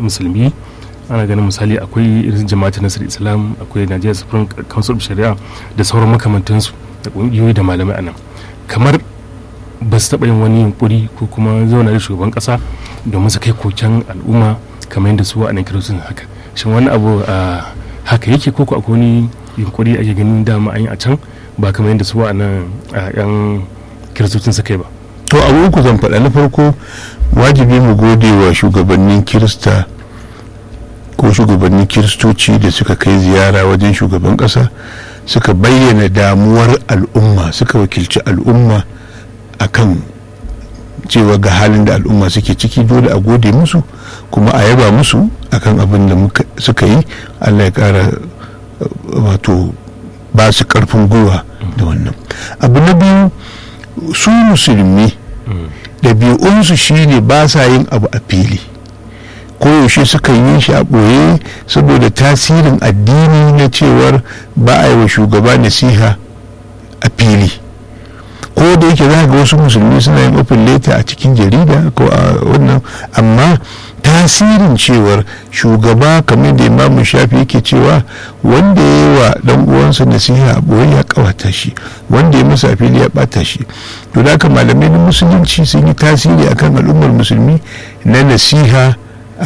musulmi ana ganin misali akwai irin jama'atin nasar islam akwai nigeria supreme council of sharia da sauran makamantansu da ƙungiyoyi da malamai a nan kamar ba su taɓa yin wani yunkuri ko kuma zauna da shugaban ƙasa domin su kai koken al'umma kamar yadda su wa'annan kiristocin haka shin wani abu haka yake ko akwai wani yunkuri ake ganin dama an yi a can ba kamar yadda su wa'annan yan kiristocin suka yi ba to abu uku zan faɗa na farko wajibi mu gode wa shugabannin kirista ko shugabannin kiristoci da suka kai ziyara wajen shugaban ƙasa suka bayyana damuwar al'umma suka wakilci al'umma akan cewa ga halin da al'umma suke ciki dole a gode musu kuma a yaba musu akan abin da suka yi allah ya kara wato ba su karfin gwiwa da wannan abu na biyu su musulmi ɗabi'unsu shine ba sa yin abu a fili koyaushe suka yi shi a ɓoye saboda tasirin addini na cewar ba a yi wa shugaba nasiha a fili ko da yake za ga wasu musulmi suna yin open letter a cikin jarida ko a wannan amma tasirin cewar shugaba kamar da imamu shafi yake cewa wanda ya yi wa dan uwansa nasiha a boye ya kawata shi wanda ya masa fili ya bata shi to da haka malamai na musulunci sun yi tasiri akan al'ummar musulmi na nasiha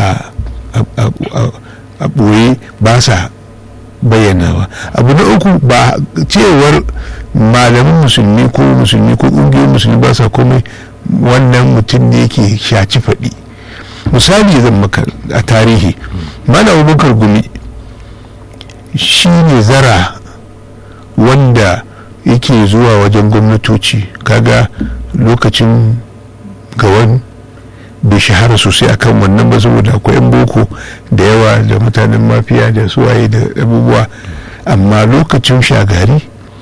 a boye ba sa bayyanawa abu na uku ba cewar malamin musulmi ko musulmi ko ƙungiyoyin musulmi ba sa komai wannan mutum ne yake shaci faɗi misali zan maka a tarihi malam abubakar gumi shi ne zara wanda yake zuwa wajen gwamnatoci kaga lokacin gawan bai shahara sosai akan wannan ba saboda akwai 'yan boko da yawa da mutanen mafiya da suwaye da abubuwa amma lokacin shagari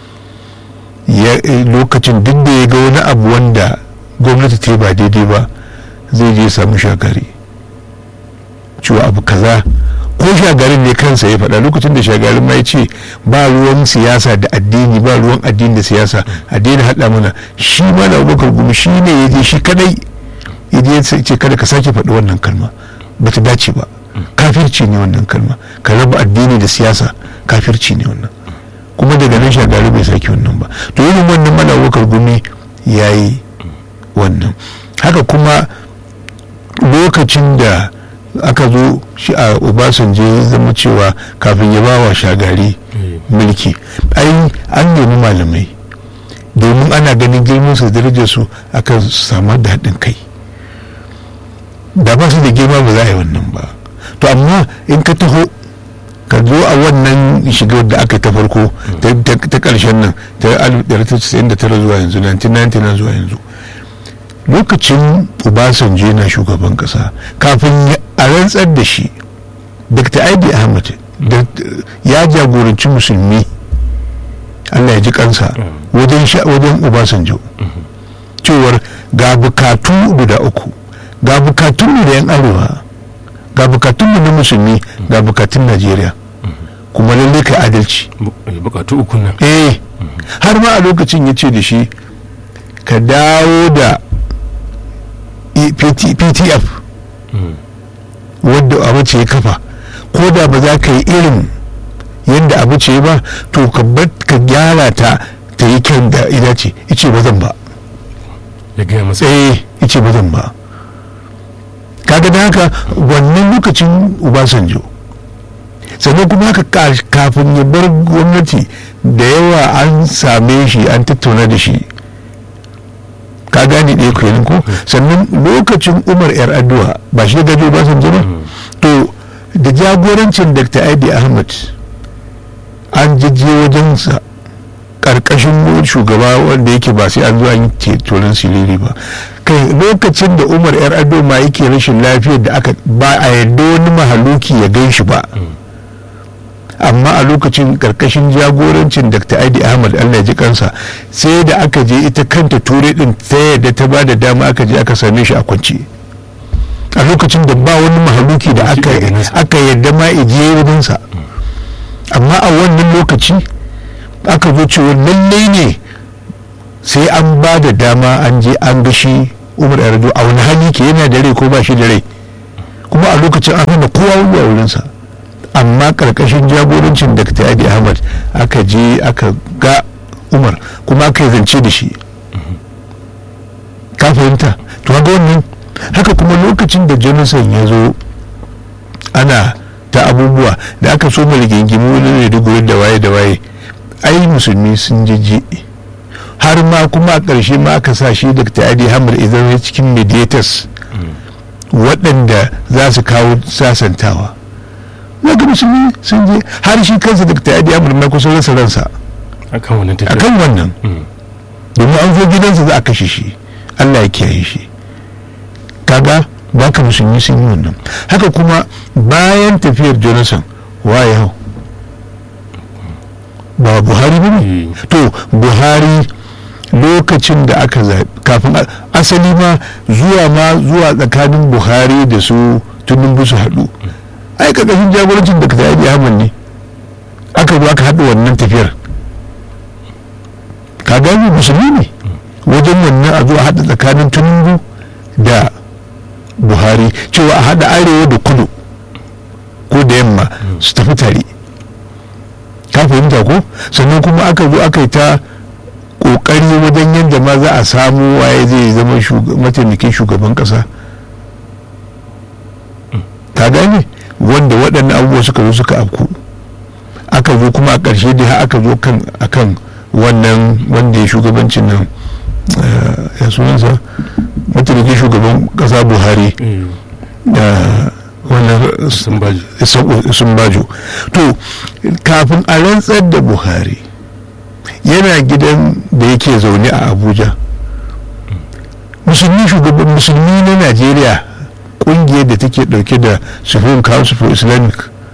lokacin duk da ya ga wani abu wanda gwamnati ta yi ba daidai ba zai je samu shagari cewa abu kaza ko shagarin ne kansa ya faɗa lokacin da shagarin ma ya ce ba ruwan siyasa da addini ba ruwan addini da siyasa a daina haɗa mana shi ma da abubakar gumi shi ne ya je shi kadai ya je ce kada ka sake faɗi wannan kalma ba ta dace ba kafirci ne wannan kalma ka raba addini da siyasa kafirci ne wannan kuma daga nan shagari bai sake wannan ba to irin wannan mana abubakar gumi ya yi wannan haka kuma lokacin da aka zo shi a obasanjo ya zama cewa kafin ya bawa shagari mulki ai an nemi malamai domin ana ganin girman su darajar su aka samar da haɗin kai da ba su da girma ba za a yi wannan ba to amma in ka taho ka zo a wannan shigar da aka ta farko ta ƙarshen nan ta 1999 zuwa yanzu 1999 zuwa yanzu lokacin obasanjo na shugaban kasa kafin a rantsar da shi dr aidi ahmad ya jagoranci musulmi allah ya ji kansa wajen obasanjo cewar ga bukatu guda uku ga bukatunmu da yan arewa ga bukatunmu na musulmi ga bukatun najeriya kuma lallai kai adalci bukatu uku nan eh har ma a lokacin ya ce da shi ka dawo da ptf wadda abu ce ya kafa ko da ba za ka yi irin yadda abu ce ba to ka gyara ta ta yi kyan da ina ce ice ba zan ba ya gaya masa eh ice ba zan ba kaga da haka wannan lokacin ubasanjo sannan kuma haka kafin ya bar gwamnati da yawa an same shi an tattauna da shi ka gane ɗaya kenan ko sannan lokacin umar yar addu'a ba shi gajo ba san ba to da jagorancin dr aidi ahmad an jijje wajensa karkashin shugaba wanda yake ba sai an zo an yi turin siliri ba kai lokacin da umar yar ado ma yake rashin lafiyar da aka ba a yadda wani mahaluki ya gan shi ba amma a lokacin karkashin jagorancin dr aidi ahmad allah ji kansa sai da aka je ita kanta turai din ta yadda ta ba da dama aka je aka same shi a kwance a lokacin da ba wani mahaluki da aka yadda ma ijiye wurinsa amma a wannan lokaci aka zo cewa lallai ne sai an ba da dama an je an ga shi umar yardo a wani hali ke yana da rai ko ba shi da rai kuma a lokacin an hana kowa zuwa wurinsa amma karkashin jagorancin dr adi ahmad aka je aka ga umar kuma aka yi zance da shi ka fahimta to ga wannan haka kuma lokacin da jonathan ya zo ana ta abubuwa da aka so mai rigingimu wani da da waye da waye ai musulmi sun jijji har ma kuma a ƙarshe ma aka sa shi dr adi hamar idan cikin mediators waɗanda za su kawo sasantawa ga musulmi sun je har shi kansa dr adi hamar ma kusan rasa ransa akan wannan tafiya akan wannan domin an zo gidansa za a kashe shi allah ya kiyaye shi kaga baka musulmi sun yi wannan haka kuma bayan tafiyar jonathan waye hau ba buhari ba ne to buhari lokacin da aka zaɓi kafin asali ma zuwa ma zuwa tsakanin buhari da su tunin su haɗu ai ƙarƙashin jagorancin da ka zaɓi ahmad ne aka zo aka haɗu wannan tafiyar ka gani musulmi ne wajen wannan a zuwa haɗa tsakanin tunin da buhari cewa a haɗa arewa da kudu ko da yamma su tafi tare ka fahimta ko sannan kuma aka zo aka yi ta kokari wajen yadda ma za a samu waye zai zama mataimakin shugaban kasa ka gane wanda waɗannan abubuwa suka zo suka afku aka zo kuma a ƙarshe dai aka zo kan akan wannan wanda ya shugabancin nan ya sunansa mataimakin shugaban kasa buhari da wannan sun bajo to kafin a rantsar da buhari yana gidan da yake zaune a abuja musulmi shugaban musulmi na najeriya kungiyar da take dauke da supreme council for islamic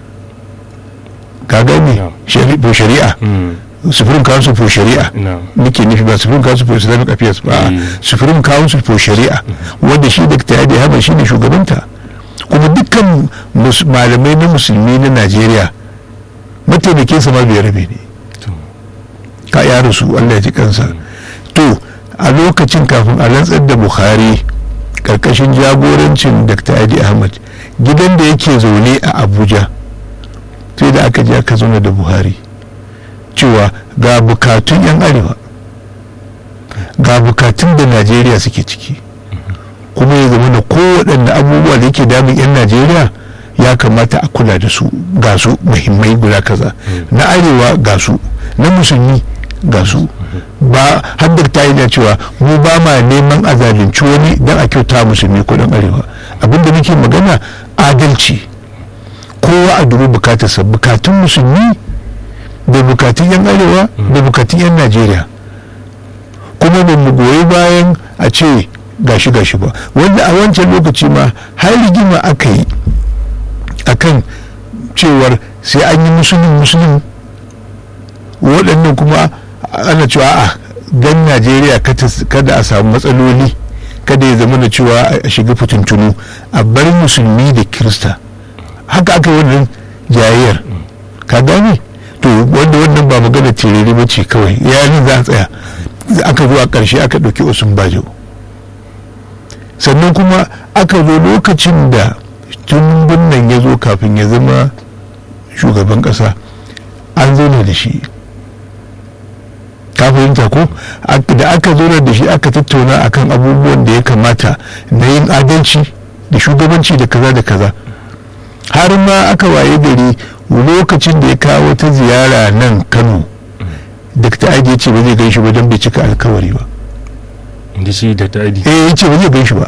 ka gane shari'a supreme council for shari'a nake nufi ba supreme council for islamic affairs ba supreme council for shari'a wanda shi da ta yadda haɓar shi ne shugabanta kuma dukkan malamai na musulmi na najeriya mataimakin sama bai rabe ne ka ya rasu allah ya ji kansa to a lokacin kafin a rantsar da buhari karkashin jagorancin dr adi ahmad gidan da yake zaune a abuja sai da aka je aka zauna da buhari cewa ga bukatun 'yan arewa ga bukatun da najeriya suke ciki kuma ya zama da kowaɗanne abubuwa da yake damun 'yan najeriya ya kamata a kula da su ga su muhimmai guda kaza na arewa ga su na musulmi ga su ba haddar ta yi cewa mu ba ma neman a zalunci wani don a kyauta musulmi ko dan arewa abinda muke magana adalci kowa a dubi bukatarsa bukatun musulmi da bukatun 'yan arewa da bukatun 'yan najeriya kuma ba mu goyi bayan a ce gashi gashi ba wanda a wancan lokaci ma har rigima aka yi akan cewar sai an yi musulun musulun waɗannan kuma ana cewa a dan najeriya kada a samu matsaloli kada ya zama da cewa a shiga fitintunu a bar musulmi da kirista haka aka yi wannan jayayyar ka gane to wanda wannan ba magana tirere ba ce kawai yayin za a tsaya aka zo a ƙarshe aka ɗauki usman bajo sannan kuma aka zo lokacin da tun nan ya zo kafin ya zama shugaban ƙasa an zauna da shi ka fahimta ko da aka zauna da shi aka tattauna akan abubuwan da ya kamata na yin adalci da shugabanci da kaza da kaza har ma aka waye gari lokacin da ya kawo ta ziyara nan kano dr aji ce ba zai gan shi ba don bai cika alkawari ba inda shi da ta'adi eh ya ce ba zai gan shi ba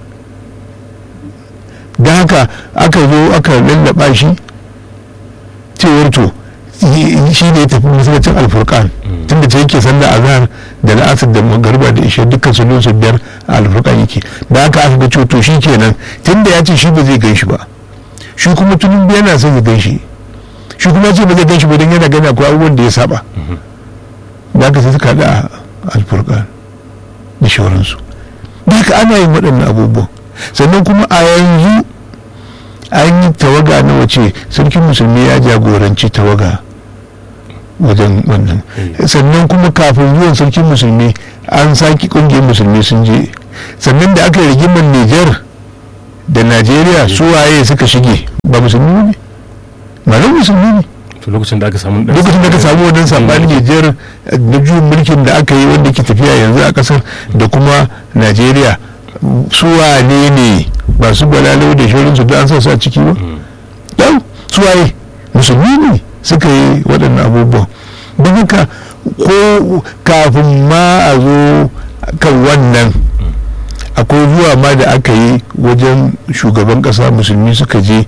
don haka aka zo aka lallaba shi cewar to shi ne ya tafi masallacin alfurkan tunda ta yake sanda azhar da la'asar da magarba da ishe dukkan sunan su biyar a alfurkan yake da haka aka ga cewa to shi kenan tunda ya ce shi ba zai gan shi ba shi kuma tunin yana son ya gan shi shi kuma ce ba zai gan shi ba don yana gani akwai abubuwan da ya saba da haka sai suka haɗa alfurkan da shawararsu da haka ana yin waɗannan abubuwan sannan kuma a yanzu an yi tawaga na wace sarkin musulmi ya jagoranci tawaga wajen wannan sannan kuma kafin zuwan sarkin musulmi an saki ƙungiyar musulmi sun je sannan da aka yi rigimar niger da najeriya su waye suka shige ba musulmi ne malam musulmi ne to lokacin da aka samu ɗan- lokacin da ka samu wannan sabanin nijar na juyin mulkin da aka yi wanda ke tafiya yanzu a kasar da kuma najeriya su wane ne ba su balalo da shirinsu da an sa su a ciki ba Mm. dan su waye musulmi ne suka yi waɗannan abubuwan don haka ko kafin ma a zo kan wannan akwai zuwa ma da aka yi wajen shugaban ƙasa musulmi suka je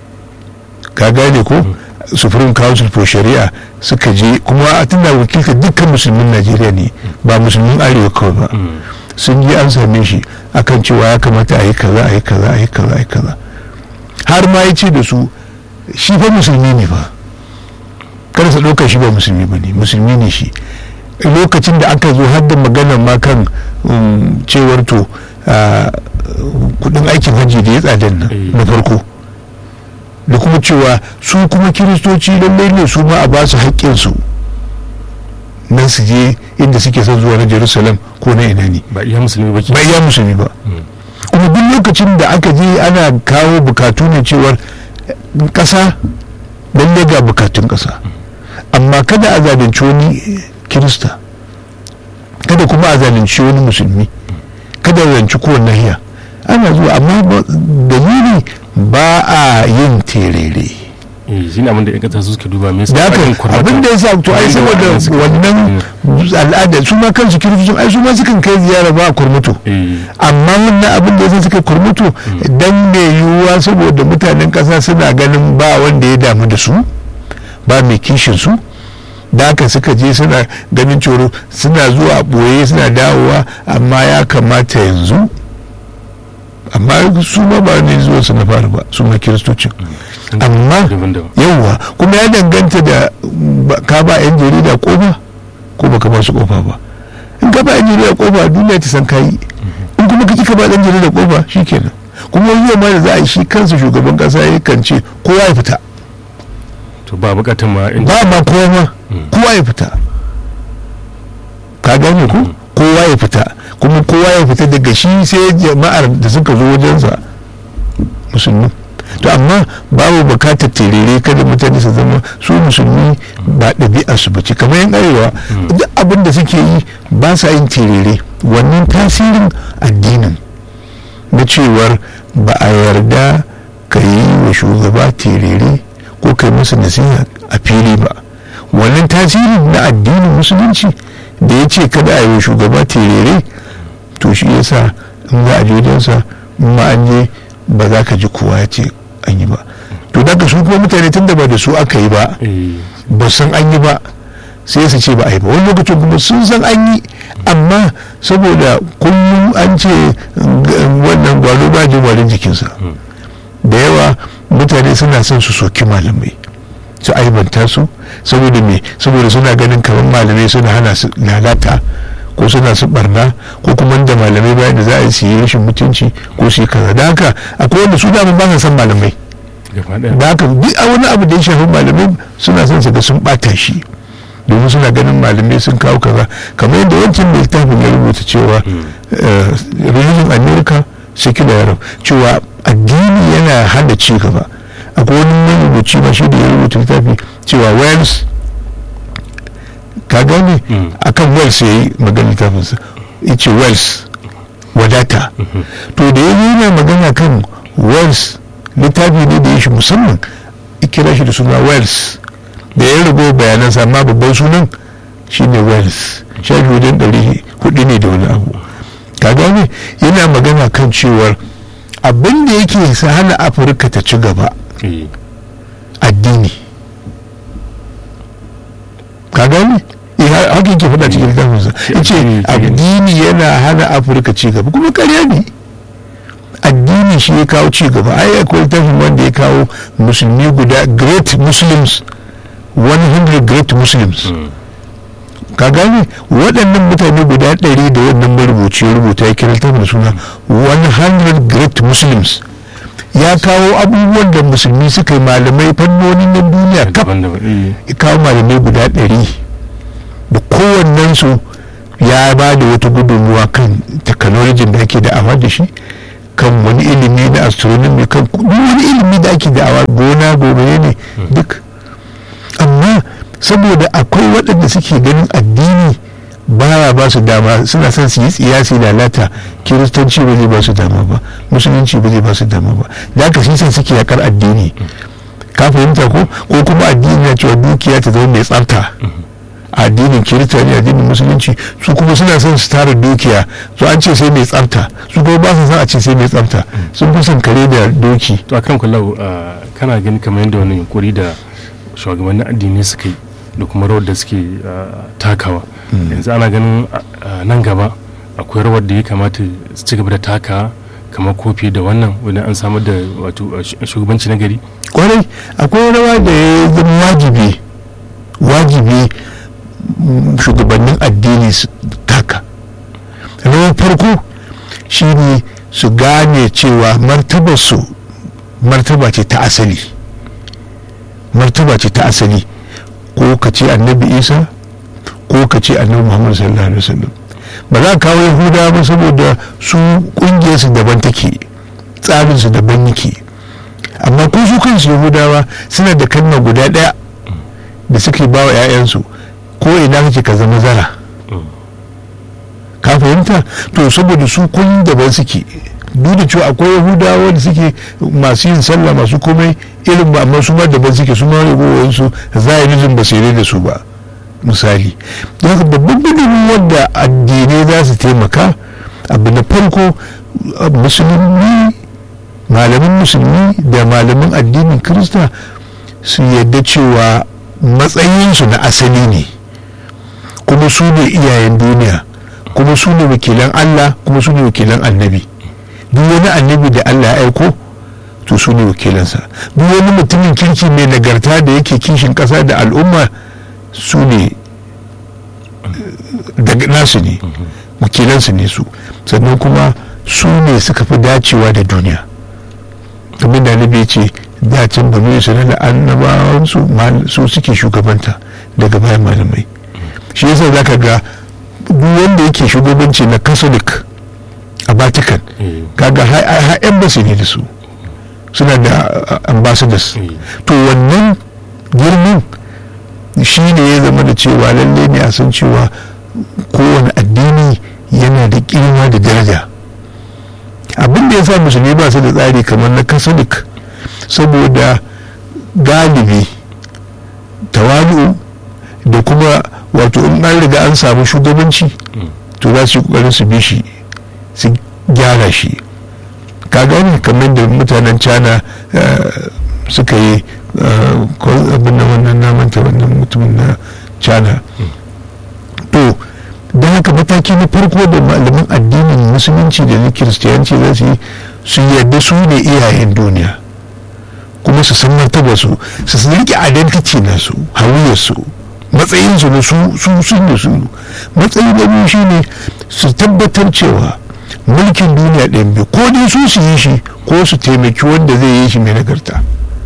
ka gane ko supreme council for shari'a suka je kuma a tana wakilta dukkan musulmin najeriya ne ba musulmin arewa kawai ba Mm. sun je an same shi akan cewa ya kamata a yi kaza a yi kaza a yi kaza a yi kaza har ma ya ce da su shi fa musulmi ne fa kada su ɗauka shi ba musulmi ba ne musulmi ne shi lokacin da aka zo har da magana ma kan um, cewar to ah, kudin aikin hajji da ya tsadan nan Eh. na farko da kuma cewa su kuma kiristoci lallai ne su ma a ba su haƙƙinsu nan su je inda suke son zuwa na jerusalem ko na ina ne ba iya musulmi ba ke ba iya musulmi ba Mm. kuma duk lokacin da aka je ana kawo bukatu ne cewar ƙasa lalle ga bukatun ƙasa amma kada a zalunci wani kirista kada kuma a zalunci wani musulmi kada a zalunci kowane nahiya ana zuwa amma ba- dalili ba a yin terere eh shi ne abin da 'yan ƙasa su suke duba me yasa da haka ake kwarmata? abin da ya sa to ai Abin da saboda waɗannan suka- wannan al'ada su ma kansu kiristocin ai su ma sukan kai ziyara ba a kurmutu eh amma wannan abin da yasa suka kurmutu dan mai yiwuwa saboda mutanen kasa suna ganin ba wanda ya damu da su ba mai kishin su da haka suka je suna ganin coro suna zuwa ɓoye suna dawowa amma ya kamata yanzu amma su ma ba ne zuwa su na fara ba su ma kiristocin amma daban-daban yauwa kuma ya danganta da ba- ka ba 'yan jarida kofa ko baka ba su kofa ba in ka ba 'yan jarida kofa duniya ta san kayi in kuma ka ka ba ɗan jarida kofa shikenan kuma zuwa ma da za a yi shi kansa shugaban kasa ya kan ce kowa ya fita to ba bukatan ma in ba ma kowa ma Mm. kowa ya fita ka gane ko kowa ya fita kuma kowa ya fita daga shi sai jama'ar da suka zo wajensa musulmi to amma babu bukatar terere kada mutane su zama su musulmi ba ɗabi'a su bace kamar yan arewa duk abin da suke yi ba sa yin terere wannan tasirin addinin na cewar ba a yarda ka yi wa shugaba terere ko kai masa nasiha a fili ba wannan tasirin na addinin musulunci da ya ce kada a yi wa shugaba terere to shi yasa in za a je wajensa in ma an je ba za ka ji kowa ya ce an yi ba to daga su kuma mutane tun da ba da su aka yi ba eh ba san an yi ba sai su ce ba a yi ba wani lokacin kuma sun san an yi amma saboda kullum an ce g- wannan gwalo ba jin warin jikinsa da yawa mutane suna son su soki malamai su aibanta su saboda me saboda suna ganin kamar malamai suna hana su lalata ko suna su barna ko kuma da malamai bayan da za a yi su yi rashin mutunci ko su yi kaza da haka akwai wanda su dama ba sa san malamai gaba daya da haka duk a wani abu da ya shafi malamai suna son su ga sun bata shi domin suna ganin malamai sun kawo kaza kamar yadda wancan mai littafin ya rubuta cewa eh, religion america secular europe cewa addini yana hana ci gaba akwai wani marubuci ma shi da ya rubuta littafi cewa wales ka gane Mm. akan wales ya yi magana littafinsa ya ce wales wadata to da ya zo yana magana kan wales littafi ne da ya shi musamman ya kira shi da suna wales da ya rubo bayanansa amma babban sunan shine wales shafi wajen ɗari hudu ne da wani abu ka gane yana magana kan cewar abin da yake sa hana afirka ta ci gaba eh addini ka gane Eh, ha- haka yake faɗa cikin littafinsa ya ce addini ke gani. addini yana hana afirka ci gaba kuma karya ne addini shi ya kawo ci gaba ai akwai littafin wanda ya kawo musulmi guda great muslims 100 great muslims Mm. ka gane waɗannan mutane guda ɗari da wannan marubuci ya rubuta ya kira littafin da suna 100 great muslims ya kawo abubuwan da musulmi suka yi malamai fannonin na duniya kaf daban-daban eh ya kawo malamai guda ɗari da kowannensu ya ba da wata gudunmuwa kan technology da ake da amma da shi kan wani ilimi na astronomy kan duk wani ilimi da ake da'awa gona gobe ne duk amma saboda akwai waɗanda suke ganin addini baya ba su dama suna son su yi tsiyasi lalata kiristanci ba zai ba su dama ba musulunci ba zai ba su dama ba da haka shi son suke yakar addini ka fahimta ko ko kuma addini na cewa dukiya ta zama mai tsafta addinin kirista ne addinin musulunci su kuma suna son su tara dukiya su an ce sai mai tsafta su kuma ba su son a ce sai mai tsafta sun fi son kare da doki to akan kullau kana gani kamar yadda wani yunkuri da shugabannin addini suka yi da kuma rawar da suke takawa yanzu ana ganin nan gaba akwai rawar da ya kamata su ci gaba da taka kamar kofi da wannan wani an samar da wato shugabanci na gari kwarai akwai rawa da ya zama wajibi wajibi shugabannin addini su taka rawar farko shine su gane cewa martabarsu martaba ce ta asali martaba ce ta asali ko ka ce annabi isa ko ka ce annabi muhammad sallallahu alaihi wasallam ba za ka kawo yahuda ba saboda su kungiyarsu daban take tsarinsu daban yake amma ko su kansu yahudawa suna da kalma guda ɗaya da suke ba wa 'ya'yansu ko ina kake ka zama zara ka fahimta to saboda su kun daban suke duk da cewa akwai yahudawa da suke masu yin sallah masu komai irin ba amma su ma daban suke su ma ragowar su zahirin ba sai da su ba misali don haka babban gudunmu wadda addinai za su taimaka abu na farko musulmi malamin musulmi da malamin addinin kirista su yadda cewa matsayinsu na asali ne kuma su ne iyayen duniya kuma su ne wakilan allah kuma su ne wakilan annabi duk wani annabi da allah ya aiko to su ne wakilansa duk wani mutumin kirki mai nagarta da yake kishin ƙasa da al'umma su ne daga nasu ne wakilansu ne su sannan kuma su ne suka fi dacewa da duniya abin da nabi ce dacin banu isra'ila annabawansu su suke shugabanta daga bayan malamai shi yasa za ka ga duk wanda yake shugabanci na catholic a vatican kaga har embassy ne da su suna da ambassadors to wannan girman shi ne ya zama da cewa lalle ne a san cewa kowane addini yana da girma da daraja abin da ya sa musulmi ba su da tsari kamar na catholic saboda galibi tawadu da kuma wato in an riga an samu shugabanci to za su yi kokarin su bi shi su gyara shi ka gane kamar da mutanen cana suka yi abin da wannan namanta wannan mutumin na cana to don haka mataki na farko da malaman addinin musulunci da na kiristiyanci za su yi su yarda su ne iyayen duniya kuma su san martaba su su rike identity na su hawiyarsu matsayinsu na su su sun da su matsayi na biyu shine su tabbatar cewa mulkin duniya ɗin biyu ko dai su su yi shi ko su taimaki wanda zai yi shi mai nagarta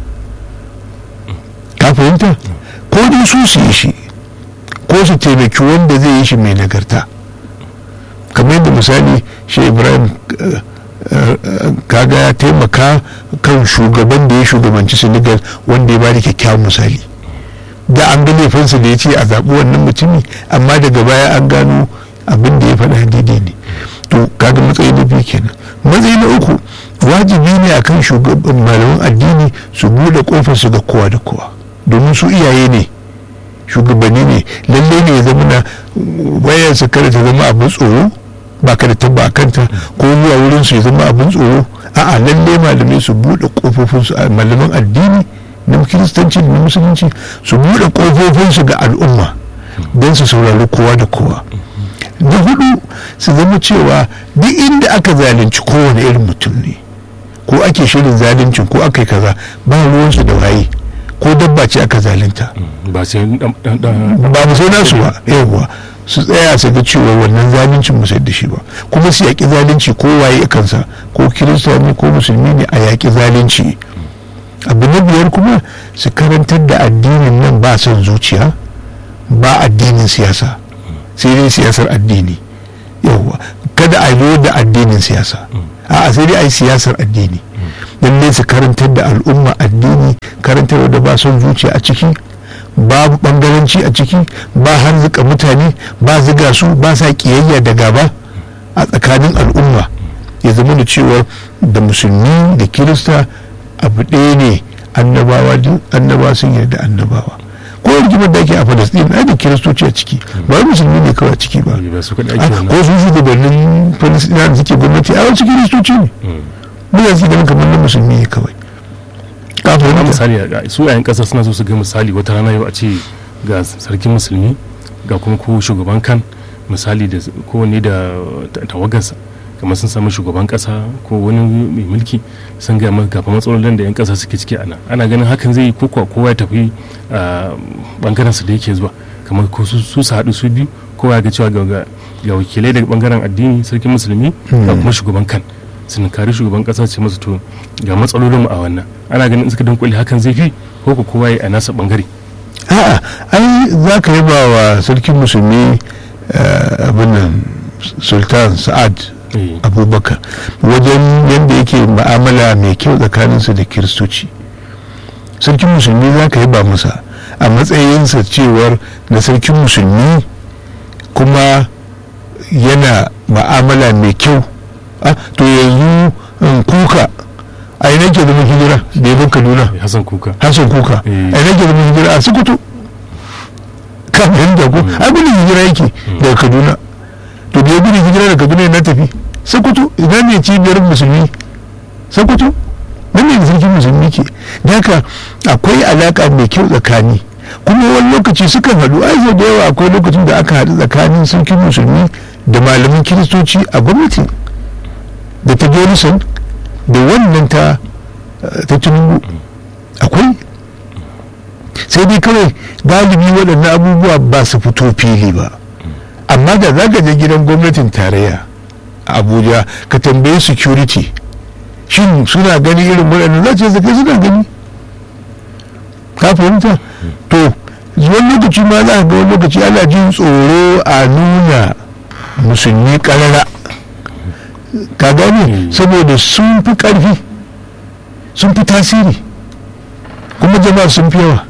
ka fahimta ko dai su su yi shi ko su taimaki wanda zai yi shi mai nagarta kamar yadda misali shi ibrahim kaga ya taimaka kan shugaban da ya shugabanci senegal wanda ya ba da kyakkyawan misali da an ga laifinsa da ya ce a zaɓi wannan mutumi amma daga baya an gano abin da ya faɗa daidai ne to kaga matsayi na biyu kenan matsayi na uku wajibi ne akan shugaban malaman addini su buɗe kofar su ga kowa da kowa domin su iyaye ne shugabanni ne lalle ne ya zama na wayar su kada ta zama abin tsoro ba ka da tabba a kanta ko zuwa wurin su ya zama abin tsoro a'a lalle malamai su buɗe kofofin su malaman addini na kiristanci da na musulunci su buɗe kofofin su ga al'umma don su saurari kowa da kowa na hudu su zama cewa duk inda aka zalunci kowane irin mutum ne ko ake shirin zaluncin ko aka yi kaza ba ruwansu da waye ko dabba ce aka zalunta ba sai ba mu sai nasu ba yawwa su tsaya su ga cewa wannan zaluncin mu da shi ba kuma su yaƙi zalunci ko waye kansa ko kirista ne ko musulmi ne a yaƙi zalunci abu na biyar kuma su karantar da addinin nan ba son zuciya ba addinin siyasa sai dai siyasar addini yawwa kada a zo da addinin siyasa a sai dai a yi siyasar addini lalle su karantar da al'umma addini karantar da ba son zuciya a ciki babu bangaranci a ciki ba harzuka mutane ba ziga su ba sa kiyayya da gaba a tsakanin al'umma ya zama da cewa da musulmi da kirista abu ɗaya ne annabawa annaba sun yarda annabawa ko rigimar da ake a falastin ai da kiristoci a ciki ba wai musulmi ne kawai a ciki ba ko su shugabannin falastina da suke gwamnati a wasu kiristoci ne mu yanzu ganin kamar na musulmi ne kawai kafin wani misali su yayin kasa suna so su ga misali wata rana yau a ce ga sarkin musulmi ga kuma ko shugaban kan misali da kowanne da tawagarsa kamar sun samu shugaban kasa ko wani mai mulki sun gaya maka gafa matsalolin da 'yan kasa suke ciki ana ana ganin hakan zai yi kowa kowa ya tafi bangaren su da yake zuwa kamar ko su su haɗu su biyu kowa ya ga cewa ga wakilai daga bangaren addini sarkin musulmi ga kuma shugaban kan sun kari shugaban kasa ce masu to ga matsalolin mu a wannan ana ganin suka dunkule hakan zai fi ko ko kowa ya a nasa bangare a'a ai za ka yaba wa sarkin musulmi abin nan sultan sa'ad abubakar wajen yadda yake ma'amala mai kyau tsakaninsa da kiristoci sarkin musulmi za ka yaba masa a matsayinsa cewar na sarkin musulmi kuma yana ma'amala mai kyau to yanzu kuka a yi nake zama hijira da ya kaduna hassan kuka hassan kuka a yi nake zama hijira a sokoto ka fahimta ko abin da hijira yake daga kaduna to da ya gudu hijira daga kaduna na tafi sokoto idan ne cibiyar musulmi sokoto nan ne sarkin musulmi ke da haka akwai alaka mai kyau tsakani kuma wani lokaci sukan haɗu ai da yawa akwai lokacin da aka haɗu tsakanin sarkin musulmi da malamin kiristoci a gwamnati da ta jonison da wannan ta ta tinubu akwai sai dai kawai galibi waɗannan abubuwa ba su fito fili ba amma da za ka je gidan gwamnatin tarayya a abuja ka tambaye security shin suna gani irin waɗannan za ce kai suna gani ka fahimta to wani lokaci ma za ga wani lokaci ana jin tsoro a nuna musulmi ƙarara ka gane saboda sun fi ƙarfi sun fi tasiri kuma jama'a sun fi yawa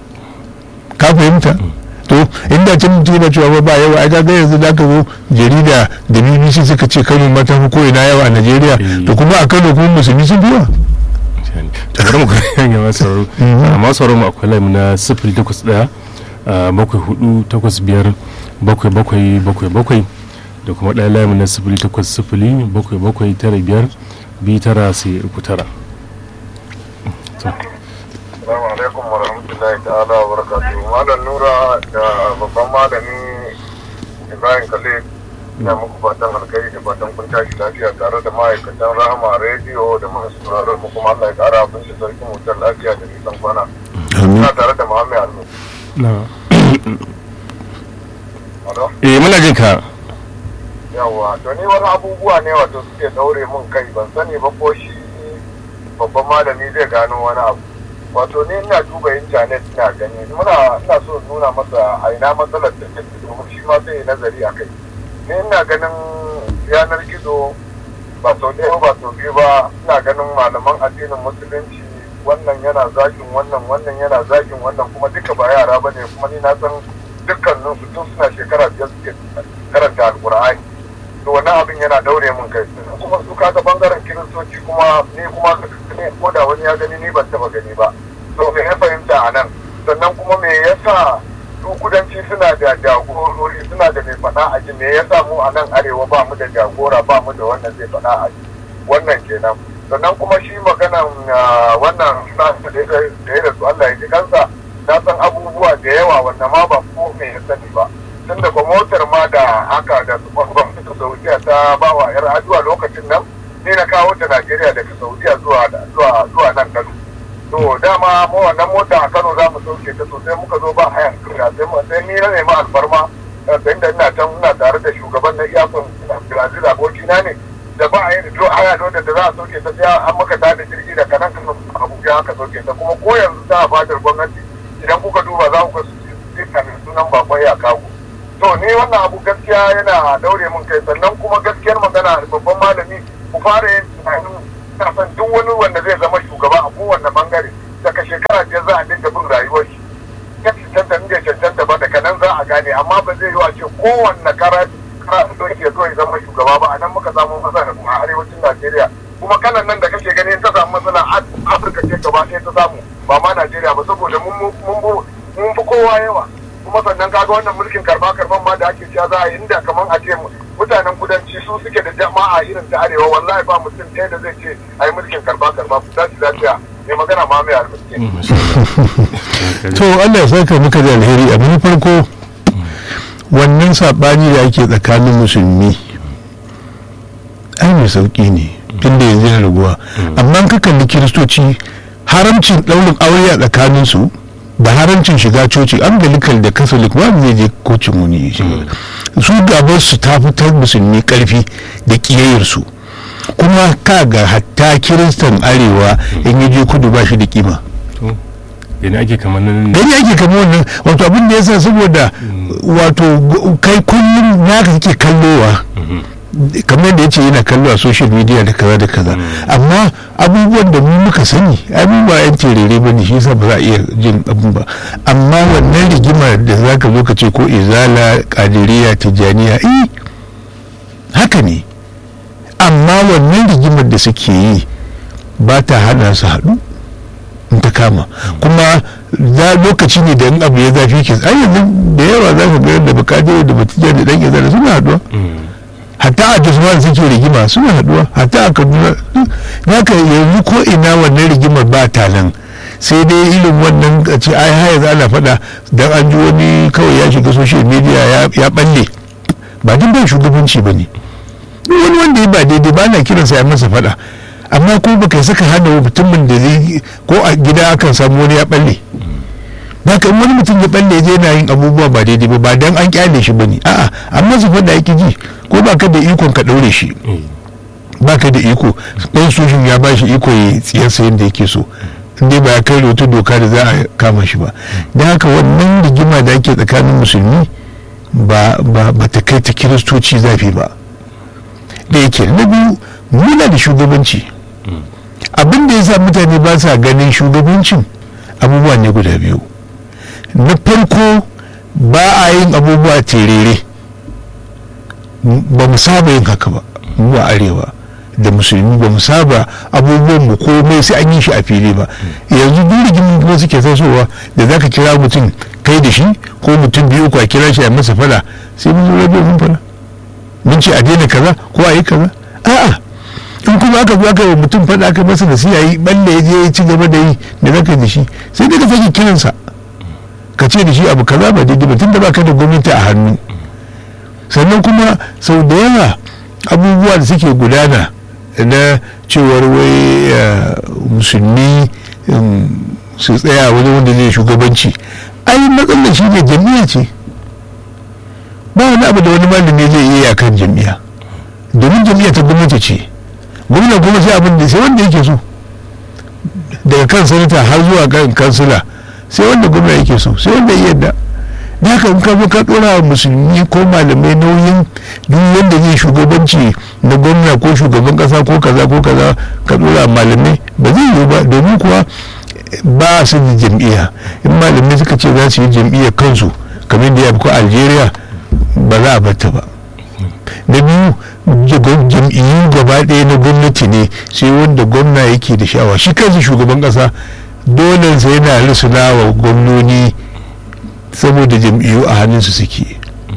ka fahimta to inda can mutum yana cewa ba yawa ai kaga yanzu da ka zo jarida da bbc suka ce kano mata fi ko ina yawa a najeriya to kuma a kano kuma musulmi sun fi yawa to bari mu ga masu sauraro amma sauraro mu akwai laimu na sifili takwas ɗaya bakwai hudu takwas biyar bakwai bakwai bakwai bakwai da kuma ɗaya laimu na sifili takwas sifili bakwai bakwai tara biyar biyu tara sai uku tara. Assalamu alaikum wa rahmatullahi ta'ala wa barakatuhu. Malam Nura da babban malami Ibrahim Khalid ina muku fatan alkhairi da fatan kun tashi lafiya tare da ma'aikatan Rahama rediyo da masu sauraron mu kuma Allah ya kara abin da sarkin wutar lafiya da nisan kwana. Ina tare da Muhammad Almu. Eh muna jin ka. Yawwa, to ni wani abubuwa ne wato suke daure mun kai ban sani ba ko shi babban malami zai gano wani abu. wato ne ina duba intanet ina gani muna ina so nuna masa a ina matsalar da take domin shi ma sai nazari a kai ne ina ganin yanar gizo ba sau ɗaya ba sau biyu ba ina ganin malaman addinin musulunci wannan yana zagin wannan wannan yana zagin wannan kuma duka ba yara ba ne kuma ni na san dukkanin su tun suna shekara biyar suke karanta alkur'ani to wannan abin yana daure min kai kuma su kaga bangaren kiristoci kuma ni kuma ne ko da wani ya gani ni ban taba gani ba to me ya fahimta a nan sannan kuma me yasa su kudanci suna da jagorori suna da mai faɗa a ji me yasa mu a nan arewa ba mu da jagora ba mu da wannan zai faɗa a ji wannan kenan sannan kuma shi maganan wannan nasa da ya da su Allah ya ji kansa na san abubuwa da yawa wanda ma ba ko me ya sani ba tun daga motar ma da haka da gwamnatin saudiya ta ba wa yar aduwa lokacin nan ne na kawo ta najeriya daga saudiya zuwa zuwa zuwa nan kano to dama mu wannan mota a kano za mu sauke ta sosai muka zo ba hayan kira sai mu sai ni na nemi alfarma sai da ina can ina tare da shugaban na iyakun brazil abokina ne da ba a yi da haya da za a sauke ta sai an maka tada jirgi da kanan kano abuja aka sauke ta kuma ko yanzu ta fadar gwamnati idan kuka duba za ku ga su sunan bakon ya kago to ni wannan abu gaskiya yana daure mun kai sannan kuma gaskiyar magana babban malami ku fara yin tunanin kafin duk wani wanda zai zama shugaba a kowanne bangare daga shekara biyar za a dinga bin rayuwar shi ya cancanta in bai cancanta ba daga nan za a gane amma ba zai yi wa ce kowanne karatu karatu ya zo ya zama shugaba ba a nan muka samu matsala kuma a arewacin najeriya kuma kanan nan da kake gani ta samu matsala afirka ce gaba ɗaya ta samu ba ma najeriya ba saboda mun fi kowa yawa kuma sannan kaga wannan mulkin karba karban ma da ake cewa za a yi inda kamar a ce mutanen kudanci su suke da jama'a irin ta arewa wallahi ba mutum ɗaya da zai ce a yi mulkin karba karba ku tashi lafiya mai magana ma mai albarke. to Allah ya saka muka da alheri abu na farko wannan saɓani da ake tsakanin musulmi ai mai sauƙi ne tunda yanzu yana raguwa amma ka kalli kiristoci haramcin ɗaurin aure a tsakaninsu da haramcin shiga coci angelical da catholic ba zai je kocin wani su gabar su ta fitar musulmi karfi da kiyayyarsu kuma ka ga hatta kiristan arewa in ya je kudu ba shi da kima gani ake kamar nan gani ake kamar wannan wato abin da yasa saboda wato kai kullum naka kake kallowa kamar da ya ce yana kallo a social media da kaza da kaza amma abubuwan da mu muka sani abubuwa yan terere ba ne shi yasa ba za a iya jin abun ba amma wannan rigimar da za ka zo ka ce ko izala kadiriya tijjaniya eh haka ne amma wannan rigimar da suke yi ba ta hana su haɗu in ta kama kuma za lokaci ne da in abu ya zafi ke ai yanzu da yawa za ka ga yadda bakade da batijja da dan izala suna haɗuwa hatta a jisman suke rigima suna haduwa hatta a kaduna naka yanzu ko ina wannan rigimar ba ta nan sai dai irin wannan a ce ai haya za ana faɗa dan an ji wani kawai ya shiga social media ya balle ba duk bai shugabanci ba ne wani wanda ya ba daidai ba na kiransa ya masa faɗa amma ko baka saka hana mutumin da zai ko a gida akan samu wani ya balle haka wani mutum ya balle je yana yin abubuwa ba daidai ba ba dan an kyale shi bane a'a amma su faɗa yake ji ko ba ka da ikon ka ɗaure shi ba ka da iko ɗan soshin ya ba shi iko ya tsiyarsa yadda yake so inda ba ya kai wata doka da za a kama shi ba da haka wannan rigima da ake tsakanin musulmi ba ba ta kai ta kiristoci zafi ba da yake na biyu muna da shugabanci abin da ya sa mutane ba sa ganin shugabancin abubuwa ne guda biyu na farko ba a yin abubuwa terere ba mu saba yin haka ba mu a arewa da musulmi ba mu saba abubuwan mu komai sai an yi shi a fili ba yanzu duk rigimin kuma suke tasowa da za ka kira mutum kai da shi ko mutum biyu ko a kira shi a masa fada sai mun zo rabe mun fada mun ce a daina kaza ko a yi kaza a'a in kuma aka zo aka yi mutum fada aka masa da siya yi balle ya je ya ci gaba da yi da zaka da shi sai dai ka sake kiransa ka ce da shi abu kaza ba daidai ba tun da baka da gwamnati a hannu sannan kuma sau da yawa abubuwa da suke gudana na cewar wai musulmi su tsaya wani wanda zai shugabanci ai matsalar shi ne jami'a ce ba wani abu da wani malami zai iya kan jami'a domin jami'a ta gwamnati ce gwamna kuma sai abin da sai wanda yake so daga kan sanata har zuwa kan kansila sai wanda gwamna yake so sai wanda ya yadda da haka in ka zo ka dora wa musulmi ko malamai nauyin duk wanda zai shugabanci na gwamna ko shugaban kasa ko kaza ko kaza ka dora malamai ba zai yiwu ba domin kuwa ba su da jam'iyya in malamai suka ce za su yi jam'iyyar kansu kamar da ya fi ko algeria ba za a bata ba da biyu jam'iyyu gaba ɗaya na gwamnati ne sai wanda gwamna yake da sha'awa shi kansa shugaban ƙasa dole sai yana risuna wa gwamnoni saboda jam'iyyu a hannunsu suke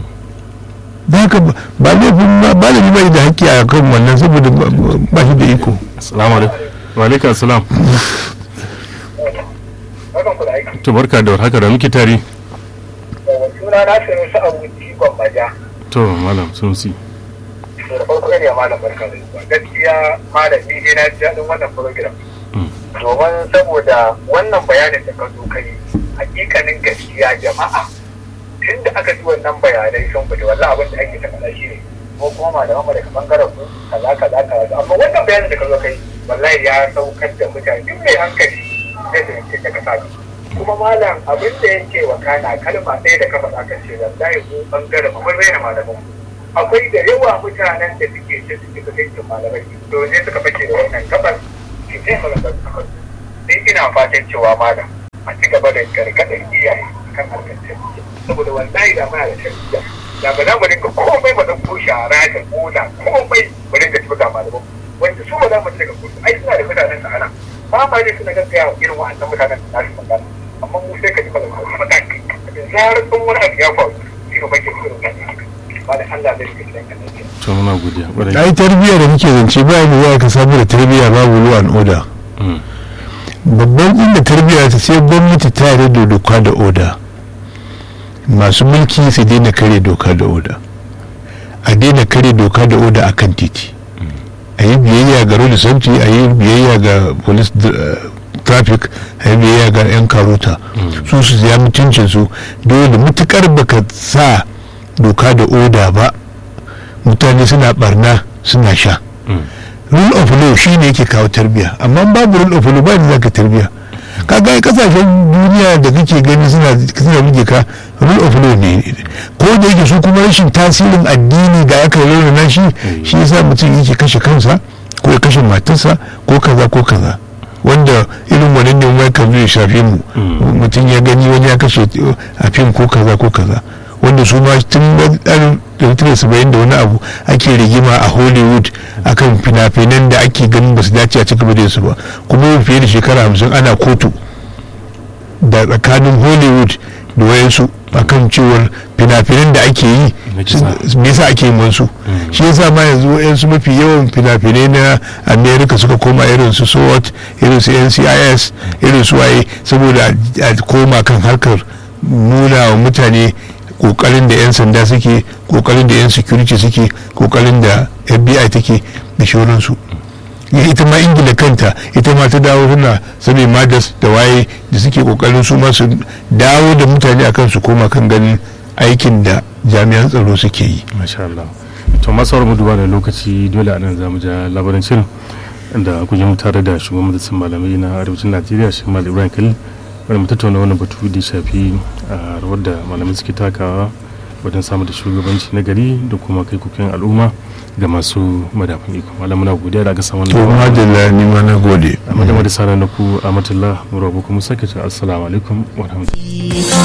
ba ka ba laifin ba da ba da haƙƙi a kan wannan saboda ba shi da iko assalamu alaikum wa alaikum assalam to barka da haka da muke tare suna na sanu su abuci gwammaja to malam sun si da farko ne malam barka da zuwa gaskiya malam ni dai na ji daɗin wannan program domin saboda wannan bayanin da ka zo kai hakikanin gaskiya jama'a tun da aka ji wannan bayanai sun fita wallahi abin da ake ta faɗa shi ne ko kuma malaman mu daga bangaren ku kaza kaza kaza amma wannan bayanin da ka zo kai wallahi ya saukar da mutane duk mai hankali zai fahimci ta kasa kuma malam abin da yake wa kana kalma ɗaya da ka faɗa kan ce wallahi mu bangaren mu mun raina malaman mu akwai da yawa mutanen da suke ce suke fahimtar malamai to ne suka fake da wannan gabar ke sai malamai suka sai ina fatan cewa malam a ci gaba da gargaɗar iyaye kan harkar tarbiyya saboda wallahi da muna da tarbiyya da ba za mu dinga komai ba ɗauko shara da koda komai mu dinga tafi malaman wanda su ba za mu ci daga kudu ai suna da mutanen sa ana ba ma ne suna gaggaya irin wa'annan mutanen da nasu magana amma mu sai ka ji malaman su mataki da zarar sun wani abu ya faru sai ka bakin irin wannan ba da Allah zai fi gidan kan to muna godiya ƙwarai ai tarbiyya da muke zance ba mu za ka samu da tarbiyya babu law and order Mm. babban inda tarbiyya ta sai gwamnati ta yarda da doka da oda masu mulki su daina kare doka da oda a daina kare doka da oda a kan titi a yi biyayya ga road safety a yi biyayya ga police uh, traffic a yi biyayya ga 'yan karota su su ya mutuncin su dole mutukar baka sa doka da oda ba mutane suna barna suna sha Mm. rule of law shi ne yake kawo tarbiya amma babu rule of law ba da zaka tarbiya kaga ai kasashen duniya da kake gani suna suna buge ka rule of law ne ko da yake su kuma rashin tasirin addini da aka rauna na shi shi yasa mutum yake kashe kansa ko ya kashe matarsa ko kaza ko kaza wanda irin wannan ne mai kan zai shafe mu Mm. mutum ya gani wani ya kashe a fim ko kaza ko kaza wanda su ma tun ɗari saba'in da wani abu ake rigima a hollywood akan fina-finan da ake ganin ba su dace a cikin da su ba kuma fiye da shekara hamsin ana kotu da tsakanin hollywood da wayansu akan cewar fina-finan da ake yi Na kisa. me yasa ake yin wasu Mm. shi yasa ma yanzu wayansu mafi yawan fina-finai na america suka koma irin su swat irin su ncis irin su waye saboda a koma kan harkar nuna wa mutane kokarin da 'yan sanda suke kokarin da 'yan security suke kokarin da fbi take da shauransu ya ita ma ingila kanta ita ma ta dawo tana sabi madas da waye da suke kokarin su ma su dawo da mutane akan su koma kan ganin aikin da jami'an tsaro suke yi masha Allah to masu mu duba da lokaci dole anan za mu ja labarin shirin da kun yi tare da shugaban majalisar malamai na arewacin najeriya shi mal ibrahim khalil wanda mu tattauna wannan batu da ya shafi a rawar da malamai suke takawa wajen samun da shugabanci na gari da kuma kai kukin al'umma ga masu madafin iko malam muna godiya da aka samu to wannan madalla ni ma na gode a madama da sanar na ku a matullah murabu kuma sake ce assalamu alaikum wa rahmatullahi